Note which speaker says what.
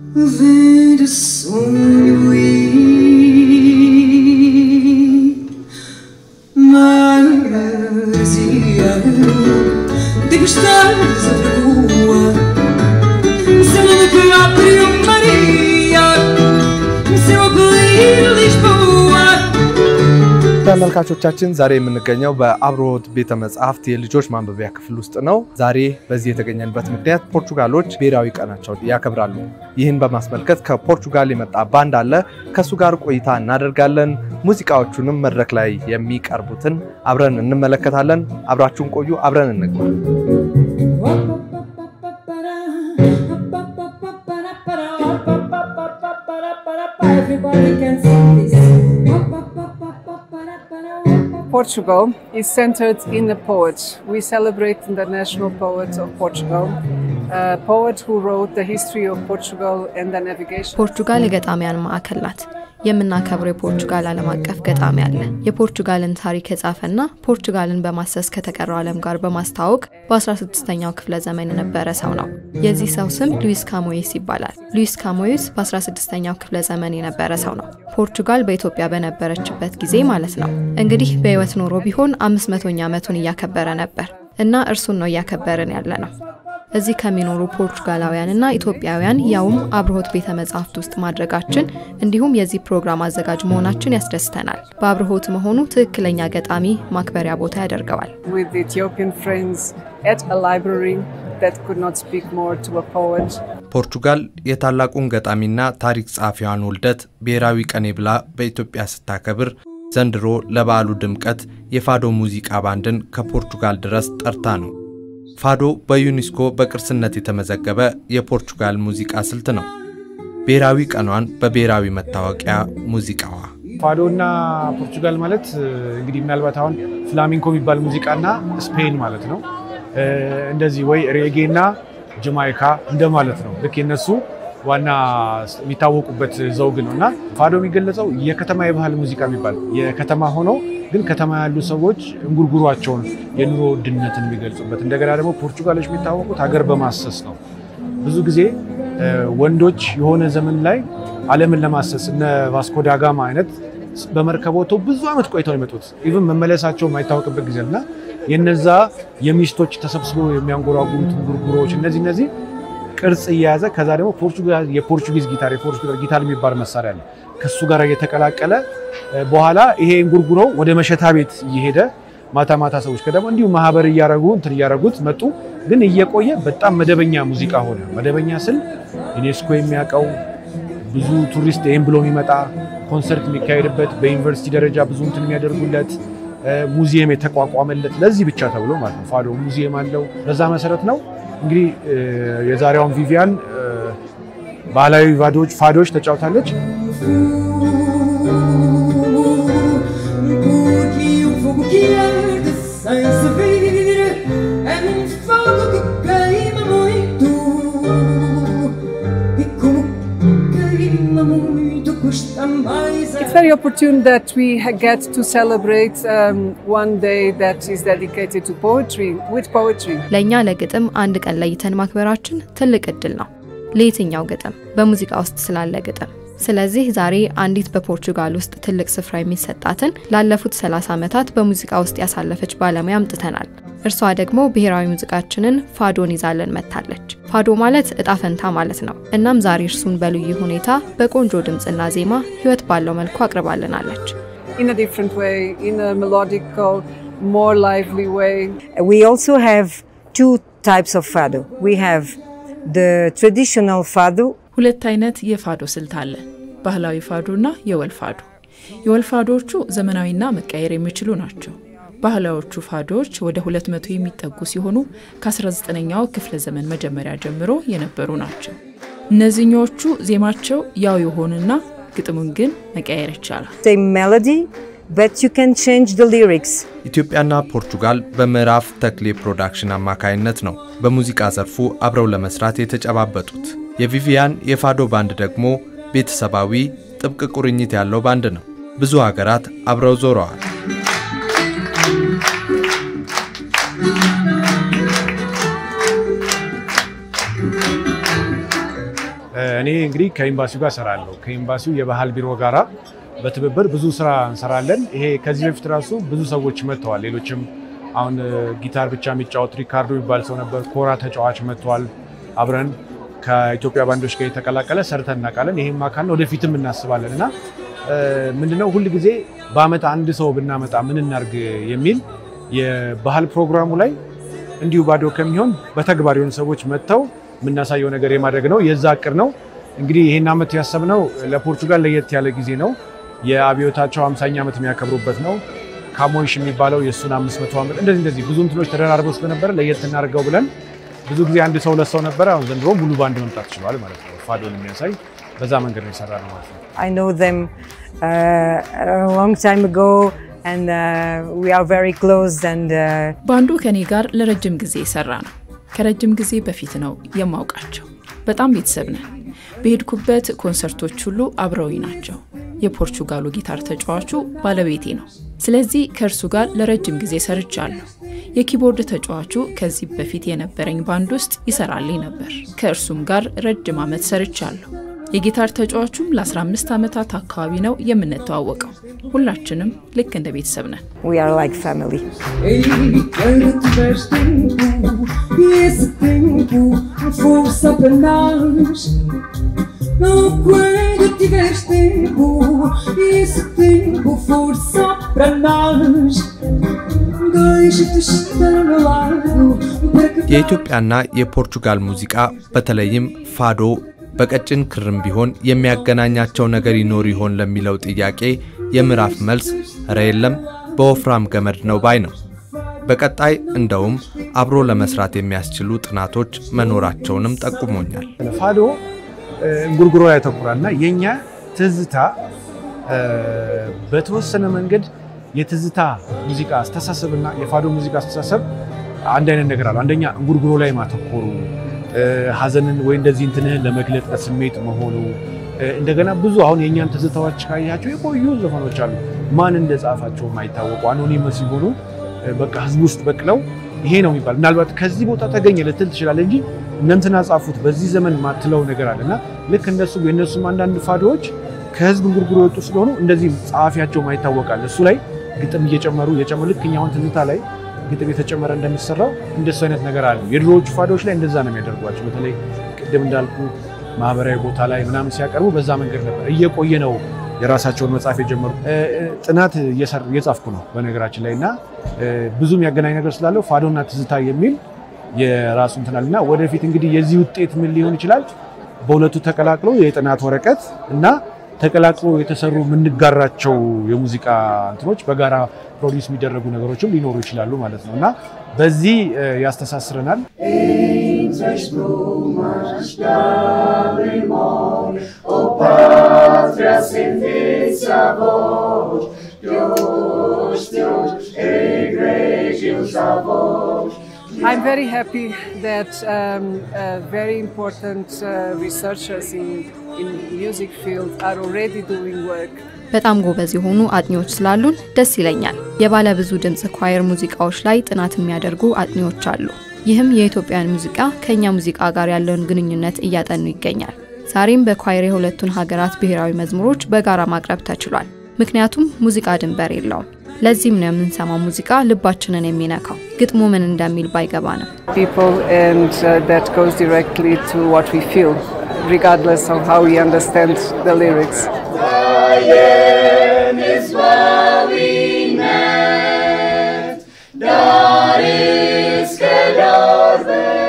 Speaker 1: Verde sonho e maresia de gostares a rua Seu nome próprio Maria Seu apelido Lisboa
Speaker 2: ተመልካቾቻችን ዛሬ የምንገኘው በአብርሆት ቤተ መጻሕፍት የልጆች ማንበቢያ ክፍል ውስጥ ነው። ዛሬ በዚህ የተገኘንበት ምክንያት ፖርቹጋሎች ብሔራዊ ቀናቸውን ያከብራሉ። ይህን በማስመልከት ከፖርቹጋል የመጣ ባንድ አለ። ከእሱ ጋር ቆይታ እናደርጋለን። ሙዚቃዎቹንም መድረክ ላይ የሚቀርቡትን አብረን እንመለከታለን። አብራችሁን ቆዩ። አብረን እንግባ።
Speaker 1: Everybody can sing this.
Speaker 3: Portugal is centered in a poet. We celebrate the national poet of Portugal, a poet who wrote the history of Portugal and the navigation.
Speaker 4: ፖርቹጋል የገጣሚያን ማዕከል ናት። የምናከብረው የፖርቹጋል ዓለም አቀፍ ገጣሚ አለ። የፖርቹጋልን ታሪክ የጻፈና ፖርቹጋልን በማሰስ ከተቀረው ዓለም ጋር በማስተዋወቅ በ16ኛው ክፍለ ዘመን የነበረ ሰው ነው። የዚህ ሰው ስም ሉዊስ ካሞይስ ይባላል። ሉዊስ ካሞይስ በ16ኛው ክፍለ ዘመን የነበረ ሰው ነው። ፖርቹጋል በኢትዮጵያ በነበረችበት ጊዜ ማለት ነው። እንግዲህ በሕይወት ኖሮ ቢሆን 500ኛ ዓመቱን እያከበረ ነበር እና እርሱን ነው እያከበርን ያለ ነው። እዚህ ከሚኖሩ ፖርቹጋላውያንና ኢትዮጵያውያን ያውም አብርሆት ቤተ መጻሕፍት ውስጥ ማድረጋችን እንዲሁም የዚህ ፕሮግራም አዘጋጅ መሆናችን ያስደስተናል። በአብርሆት መሆኑ ትክክለኛ ገጣሚ ማክበሪያ ቦታ ያደርገዋል።
Speaker 3: With Ethiopian friends at a library that could not speak more to a poet.
Speaker 2: ፖርቹጋል የታላቁን ገጣሚና ታሪክ ጸሐፊዋን ውልደት ብሔራዊ ቀኔ ብላ በኢትዮጵያ ስታከብር ዘንድሮ ለበዓሉ ድምቀት የፋዶ ሙዚቃ ባንድን ከፖርቹጋል ድረስ ጠርታ ነው። ፋዶ በዩኔስኮ በቅርስነት የተመዘገበ የፖርቹጋል ሙዚቃ ስልት ነው። ብሔራዊ ቀኗን በብሔራዊ መታወቂያ ሙዚቃዋ
Speaker 5: ፋዶ እና ፖርቹጋል ማለት እንግዲህ ምናልባት አሁን ፍላሚንኮ የሚባል ሙዚቃና ስፔን ማለት ነው። እንደዚህ ወይ ሬጌ እና ጀማይካ እንደማለት ነው። ልክ የነሱ ዋና የሚታወቁበት ዘውግ ነው እና ፋዶ የሚገለጸው የከተማ የባህል ሙዚቃ የሚባል የከተማ ሆኖ ግን ከተማ ያሉ ሰዎች እንጉርጉሯቸውን የኑሮ ውድነትን የሚገልጹበት እንደገና ደግሞ ፖርቹጋሎች የሚታወቁት ሀገር በማሰስ ነው። ብዙ ጊዜ ወንዶች የሆነ ዘመን ላይ ዓለምን ለማሰስ እነ ቫስኮ ዳጋማ አይነት በመርከብ ወጥተው ብዙ ዓመት ቆይተው የመጡት ኢቭን መመለሳቸው የማይታወቅበት ጊዜ እና የነዛ የሚስቶች ተሰብስበው የሚያንጎራጉሩት እንጉርጉሮች እነዚህ እነዚህ ቅርጽ እየያዘ ከዛ ደግሞ የፖርቹጊዝ ጊታር የፖርቹጋል ጊታር የሚባል መሳሪያ አለ ከሱ ጋር እየተቀላቀለ በኋላ ይሄ እንጉርጉሮ ወደ መሸታ ቤት እየሄደ ማታ ማታ ሰዎች ከደግሞ እንዲሁ ማህበር እያረጉ እንትን እያረጉት መጡ። ግን እየቆየ በጣም መደበኛ ሙዚቃ ሆነ። መደበኛ ስል ዩኔስኮ የሚያውቀው ብዙ ቱሪስት ይህም ብሎ የሚመጣ ኮንሰርት የሚካሄድበት በዩኒቨርሲቲ ደረጃ ብዙ እንትን የሚያደርጉለት ሙዚየም የተቋቋመለት ለዚህ ብቻ ተብሎ ማለት ነው። ፋዶ ሙዚየም አለው። በዛ መሰረት ነው እንግዲህ የዛሬዋን ቪቪያን ባህላዊ ቫዶች ፋዶች ተጫውታለች።
Speaker 1: Porque o fogo que arde sem se vir é um fogo que queima muito. E como queima muito, custa mais a
Speaker 3: It's very opportune that we ha- get to celebrate um, one day that is dedicated to poetry, with poetry.
Speaker 4: ለእኛ ለግጥም አንድ ቀን ለይተን ማክበራችን ትልቅ እድል ነው። ለየትኛው ግጥም? በሙዚቃ ውስጥ ስላለ ግጥም። ስለዚህ ዛሬ አንዲት በፖርቹጋል ውስጥ ትልቅ ስፍራ የሚሰጣትን ላለፉት 30 ዓመታት በሙዚቃ ውስጥ ያሳለፈች ባለሙያ አምጥተናል። እርሷ ደግሞ ብሔራዊ ሙዚቃችንን ፋዶን ይዛለን መጥታለች። ፋዶ ማለት እጣ ፈንታ ማለት ነው። እናም ዛሬ እርሱን በልዩ ሁኔታ በቆንጆ ድምፅና ዜማ ህይወት ባለው መልኩ አቅርባልናለች።
Speaker 3: In a different way, in a melodical, more lively way.
Speaker 6: We also have two types of fado. We have the traditional fado,
Speaker 7: ሁለት አይነት የፋዶ ስልት አለ፣ ባህላዊ ፋዶ እና የወል ፋዶ። የወል ፋዶዎቹ ዘመናዊና መቀየር የሚችሉ ናቸው። ባህላዎቹ ፋዶዎች ወደ 200 የሚጠጉ ሲሆኑ ከ19ኛው ክፍለ ዘመን መጀመሪያ ጀምሮ የነበሩ ናቸው። እነዚህኞቹ ዜማቸው ያው የሆኑና ግጥሙን ግን መቀየር ይቻላል።
Speaker 6: same melody, but you can change the lyrics.
Speaker 2: ኢትዮጵያና ፖርቹጋል በምዕራፍ ተክሌ ፕሮዳክሽን አማካይነት ነው በሙዚቃ ዘርፉ አብረው ለመስራት የተጨባበጡት። የቪቪያን የፋዶ ባንድ ደግሞ ቤተሰባዊ ጥብቅ ቁርኝት ያለው ባንድ ነው። ብዙ ሀገራት አብረው ዞረዋል።
Speaker 5: እኔ እንግዲህ ከኤምባሲው ጋር እሰራለሁ። ከኤምባሲው የባህል ቢሮ ጋራ በትብብር ብዙ ስራ እንሰራለን። ይሄ ከዚህ በፊት ራሱ ብዙ ሰዎች መጥተዋል። ሌሎችም አሁን ጊታር ብቻ የሚጫወት ሪካርዶ የሚባል ሰው ነበር። ኮራ ተጫዋች መጥተዋል። አብረን ከኢትዮጵያ ባንዶች ጋር የተቀላቀለ ሰርተን እናውቃለን። ይህም አካል ነው፣ ወደፊትም እናስባለን እና ምንድነው ሁል ጊዜ በአመት አንድ ሰው ብናመጣ ምን እናርግ የሚል የባህል ፕሮግራሙ ላይ እንዲሁ ባዶ ከሚሆን በተግባር የሆኑ ሰዎች መጥተው የምናሳየው ነገር የማድረግ ነው። የዛ እቅድ ነው እንግዲህ ይህን ዓመት ያሰብነው ለፖርቹጋል ለየት ያለ ጊዜ ነው። የአብዮታቸው 50ኛ ዓመት የሚያከብሩበት ነው። ካሞንሽ የሚባለው የእሱን 500 ዓመት እንደዚህ እንደዚህ ብዙ እንትኖች ተደራርበው ስለነበረ ለየት እናደርገው ብለን ብዙ ጊዜ አንድ ሰው ሁለት ሰው ነበረ። አሁን ዘንድሮ ሙሉ ባንድ መምጣት ችሏል ማለት ነው። ፋዶን የሚያሳይ በዛ መንገድ ነው የሰራ ነው ማለት ነው።
Speaker 6: I know them uh, a long time ago, and uh, we are very close. And uh,
Speaker 7: ባንዱ ከኔ ጋር ለረጅም ጊዜ የሰራ ነው። ከረጅም ጊዜ በፊት ነው የማውቃቸው። በጣም ቤተሰብ ነን። በሄድኩበት ኮንሰርቶች ሁሉ አብረውኝ ናቸው። የፖርቹጋሉ ጊታር ተጫዋቹ ባለቤቴ ነው። ስለዚህ ከእርሱ ጋር ለረጅም ጊዜ ሰርቻለሁ። የኪቦርድ ተጫዋቹ ከዚህ በፊት የነበረኝ ባንድ ውስጥ ይሰራልኝ ነበር። ከእርሱም ጋር ረጅም ዓመት ሰርቻለሁ። የጊታር ተጫዋቹም ለ15 ዓመታት አካባቢ ነው የምንተዋወቀው። ሁላችንም ልክ እንደ ቤተሰብ ነን።
Speaker 6: we are like family.
Speaker 1: Ei, quando tiveres tempo, e esse tempo força para nós. Oh, quando tiveres tempo, e esse tempo força para nós. Deixa-te estar ao meu lado para que
Speaker 2: የኢትዮጵያና የፖርቹጋል ሙዚቃ በተለይም ፋዶ በቀጭን ክርም ቢሆን የሚያገናኛቸው ነገር ይኖር ይሆን ለሚለው ጥያቄ የምዕራፍ መልስ እረ የለም በወፍራም ገመድ ነው ባይ ነው። በቀጣይ እንደውም አብሮ ለመስራት የሚያስችሉ ጥናቶች መኖራቸውንም ጠቁሞኛል።
Speaker 5: ፋዶ እንጉርጉሮ ያተኩራል እና የእኛ ትዝታ በተወሰነ መንገድ የትዝታ ሙዚቃ አስተሳሰብ እና የፋዶ ሙዚቃ አስተሳሰብ አንድ አይነት ነገር አለው። አንደኛ እንጉርጉሮ ላይ ማተኮሩ፣ ሀዘንን ወይ እንደዚህ እንትንህን ለመግለጥ ስሜት መሆኑ እንደገና ብዙ አሁን የእኛን ትዝታዎች ካያቸው የቆዩ ዘፈኖች አሉ። ማን እንደጻፋቸው የማይታወቁ አኖኒመስ ሲሆኑ በቃ ህዝብ ውስጥ በቅለው ይሄ ነው የሚባል ምናልባት ከዚህ ቦታ ተገኘ ልትል ትችላለህ እንጂ እነንትና ጻፉት በዚህ ዘመን ማትለው ነገር አለ እና ልክ እነሱ የእነሱም አንዳንድ ፋዶዎች ከህዝብ እንጉርጉሮ የወጡ ስለሆኑ እንደዚህ ጸሐፊያቸው ማይታወቃል። እሱ ላይ ግጥም እየጨመሩ እየጨመሩ ልክ እኛ አሁን ትዝታ ላይ ግጥም የተጨመረ እንደሚሰራው እንደሱ አይነት ነገር አለ። የድሮዎቹ ፋዶዎች ላይ እንደዛ ነው የሚያደርጓቸው። በተለይ ቅድም እንዳልኩ ማህበራዊ ቦታ ላይ ምናምን ሲያቀርቡ በዛ መንገድ ነበር። እየቆየ ነው የራሳቸውን መጽሐፍ የጀመሩ። ጥናት እየጻፍኩ ነው በነገራችን ላይ እና ብዙ የሚያገናኝ ነገር ስላለው ፋዶና ትዝታ የሚል የራሱ እንትናል እና ወደፊት እንግዲህ የዚህ ውጤት ምን ሊሆን ይችላል? በሁለቱ ተቀላቅሎ የጥናት ወረቀት እና ተቀላቅሎ የተሰሩ የምንጋራቸው የሙዚቃ እንትኖች በጋራ ፕሮዲስ የሚደረጉ ነገሮችም ሊኖሩ ይችላሉ ማለት ነው እና በዚህ ያስተሳስረናል።
Speaker 3: I'm very happy that um, uh, very important uh, researchers in, in music field are already doing work.
Speaker 4: በጣም ጎበዝ የሆኑ አጥኚዎች ስላሉን ደስ ይለኛል። የባለ ብዙ ድምፅ ኳየር ሙዚቃዎች ላይ ጥናት የሚያደርጉ አጥኚዎች አሉ። ይህም የኢትዮጵያን ሙዚቃ ከእኛ ሙዚቃ ጋር ያለውን ግንኙነት እያጠኑ ይገኛል። ዛሬም በኳየር የሁለቱን ሀገራት ብሔራዊ መዝሙሮች በጋራ ማቅረብ ተችሏል። ምክንያቱም ሙዚቃ ድንበር የለውም። ለዚህም ነው የምንሰማው ሙዚቃ ልባችንን የሚነካው። ግጥሙ ምን እንደሚል ባይገባ ነው።
Speaker 3: People and uh, that goes directly to what we feel, regardless of how we understand the lyrics.
Speaker 1: Dar is que